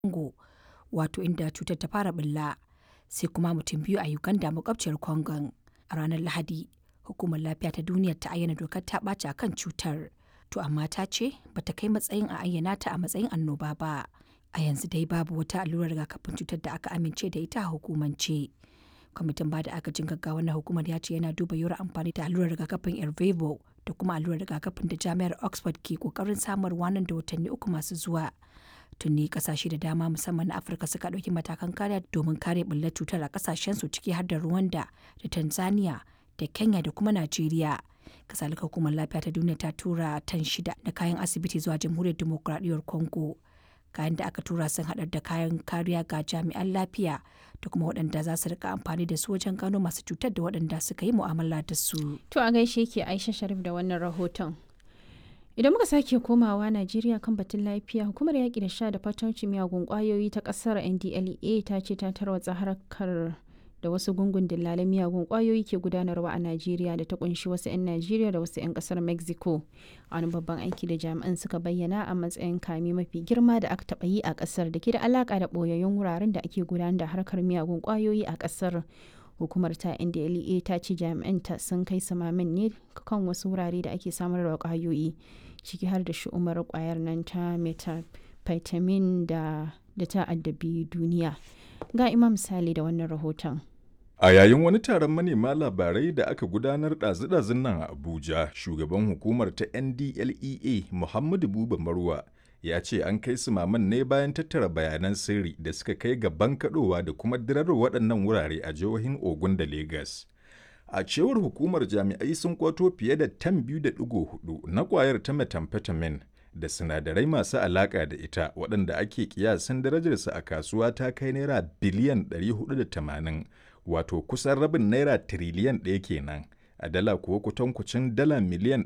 Congo, wato inda cutar ta fara ɓulla, sai kuma mutum biyu a Uganda makwabciyar Congon. A ranar Lahadi, Hukumar Lafiya ta Duniya ta ayyana dokar ta ɓaci a kan cutar, to amma ta ce ba ta kai matsayin a ayyana ta a matsayin annoba ba. A yanzu dai babu wata allurar rigakafin cutar da aka amince da ita a hukumance. Kwamitin ba da agajin gaggawa na hukumar ya ce yana duba yiwuwar amfani da allurar rigakafin Ervebo da kuma allurar rigakafin da Jami'ar Oxford ke kokarin samarwa nan da watanni uku masu zuwa. Tuni kasashe da dama musamman na Afirka suka ɗauki matakan kariya domin kare ɓullar cutar a kasashensu ciki har da Rwanda da Tanzania da Kenya da kuma Najeriya. Kasalika hukumar lafiya ta duniya ta tura tan shida da kayan asibiti zuwa jamhuriyar demokuraɗiyyar Congo. Kayan da aka tura sun haɗar da kayan kariya ga jami'an lafiya da kuma waɗanda za su rika amfani da su wajen gano masu cutar da waɗanda suka yi mu'amala da su. To a gaishe ke Aisha Sharif da wannan rahoton. Idan muka sake komawa Najeriya kan batun lafiya, hukumar yaƙi da sha da fatauci miyagun ƙwayoyi ta ƙasar NDLEA ta ce ta tarwatsa harkar da wasu gungun dillalan miyagun ƙwayoyi ke gudanarwa a Najeriya da ta kunshi wasu 'yan Najeriya da wasu 'yan ƙasar Mexico. Wani babban aiki da jami'an suka bayyana a matsayin kame mafi girma da aka taɓa yi a ƙasar da ke da alaƙa da ɓoyayyun wuraren da ake gudanar da harkar miyagun ƙwayoyi a ƙasar. hukumar ta ndlea ta ce jami'anta sun kai samamin ne kan wasu wurare da ake samar da kwayoyi ciki har da shi'umar kwayar nan ta methamphetamine da da ta addabi duniya ga imam sale da wannan rahoton A yayin wani taron manema labarai da aka gudanar ɗazu-ɗazun nan a Abuja, shugaban hukumar ta NDLEA Muhammadu Buba Marwa ya ce an kai su maman ne bayan tattara bayanan sirri da suka kai ga bankaɗowa da kuma dirar waɗannan wurare a jihohin Ogun da Legas. A cewar hukumar jami'ai sun kwato fiye da tan biyu da ɗigo hudu na ƙwayar ta methamphetamine da sinadarai masu alaƙa da ita waɗanda ake kiyasin darajarsa a kasuwa ta kai naira biliyan 480 wato kusan rabin naira tiriliyan ɗaya kenan a dala kuwa kutankucin dala miliyan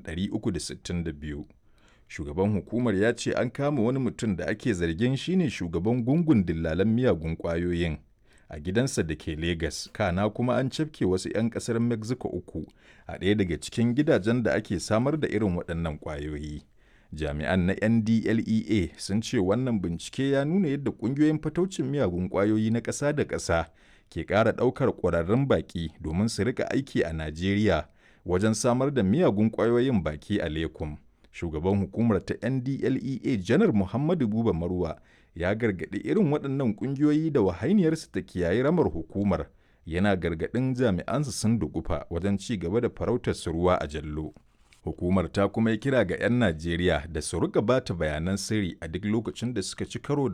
362. shugaban hukumar ya ce an kama wani mutum da ake zargin shine shugaban gungun dillalan miyagun kwayoyin a gidansa da ke Legas, kana kuma an cafke wasu 'yan kasar Mexico uku a ɗaya daga cikin gidajen da ake samar da irin waɗannan kwayoyi. Jami'an na NDLEA sun ce wannan bincike ya nuna yadda ƙungiyoyin fataucin miyagun kwayoyi na ƙasa da ƙasa ke ƙara ɗaukar ƙwararrun baƙi domin su rika aiki a Najeriya wajen samar da miyagun kwayoyin baki a Lekum. shugaban hukumar ta ndlea janar muhammadu buba marwa ya gargaɗi irin waɗannan ƙungiyoyi da wahainiyarsu ta kiyaye ramar hukumar yana gargaɗin jami'ansu sun dugufa wajen ci gaba da farautar su ruwa a jallo hukumar ta kuma yi kira ga 'yan najeriya da su rika bata bayanan sirri a duk lokacin da suka ci karo da